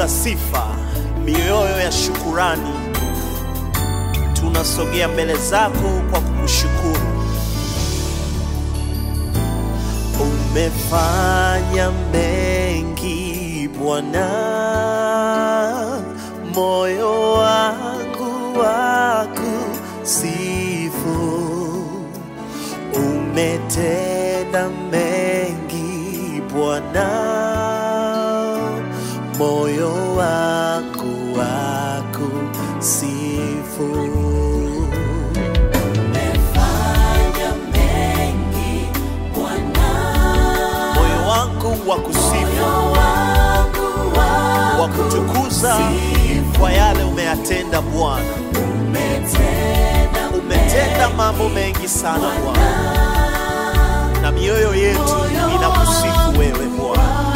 la sifa, mioyo ya shukurani, tunasogea mbele zako kwa kukushukuru. Umefanya mengi Bwana, moyo wangu wakusifu. Umetenda mengi Bwana, moyo wangu wakusifu. Umefanya mengi Bwana, Moyo wangu wakusifu, moyo wangu wakutukuza kwa yale umeyatenda Bwana. umetenda Umetenda mambo mengi sana Bwana, na mioyo yetu inakusifu wewe Bwana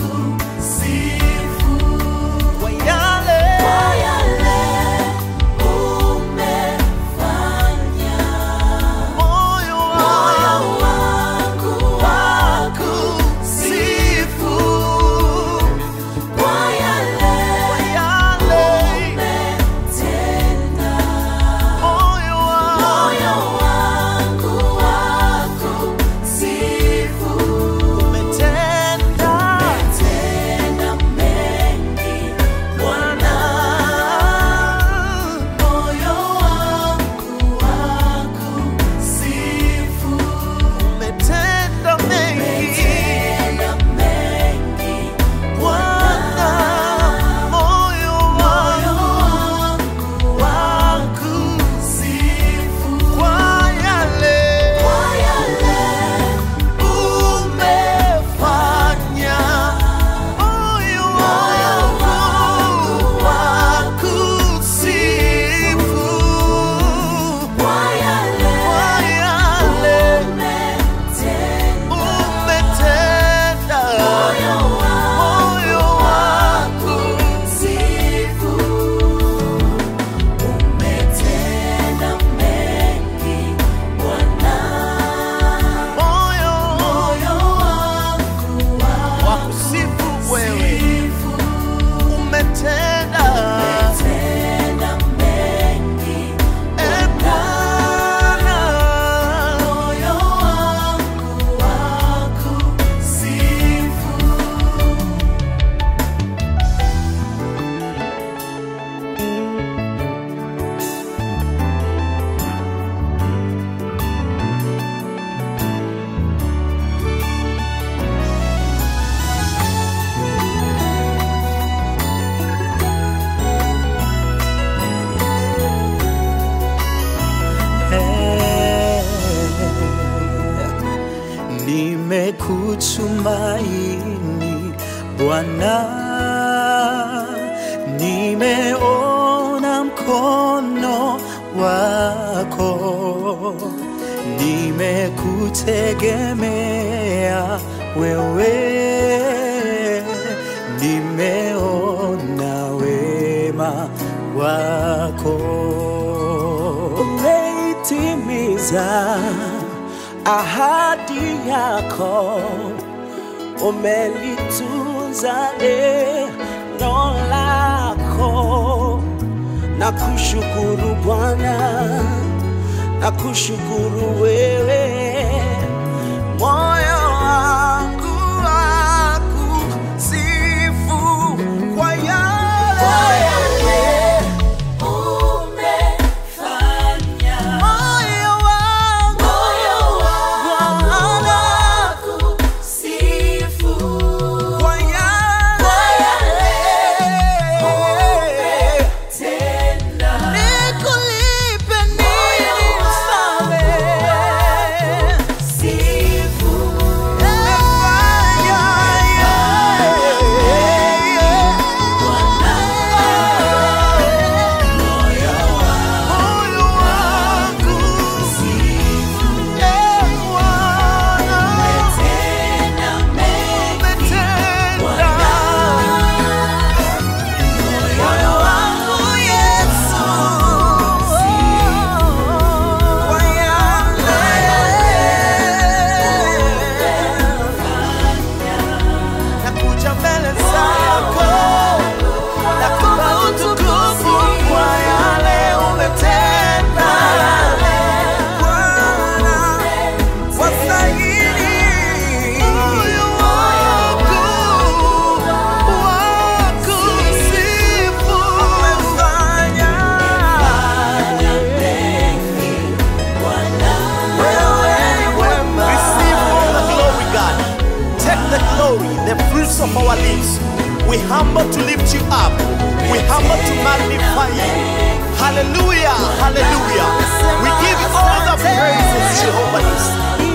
sifu kwa yale kwa yale umefanya. moyo Moyo wangu wangu wakusifu kwa yale kwa yale umetenda. moyo Moyo wangu wangu wakusifu. umetenda Umetenda mengi Bwana, moyo wangu wakusifu. umetenda mengi Umetenda mengi Bwana, moyo moyo wangu wangu wakusifu. kwa yale Kwa yale umefanya moyo wangu wakusifu kwa yale kwa yale umetenda. umetenda Moyo moyo wangu Sifu, umetenda mengi Bwana, moyo moyo wangu wakusifu wewe wakusifu. umetenda Umetenda mengi e Bwana moyo wangu wakusifu. Nimekutumaini Bwana, nimeona mkono wako, nimekutegemea wewe, nimeona wema wako umeitimiza ahadi yako, umelitunza neno lako. Na kushukuru Bwana, na kushukuru wewe, moyo wangu wakusifu kwa yale Umefanya moyo wangu moyo wangu Bwana, wakusifu. kwa yale Tenda nikulipe nini Moyo wangu mfalme of our lips. We humble to lift you up. We humble to magnify you. Hallelujah, hallelujah. We give all the praises, Jehovah Nissi.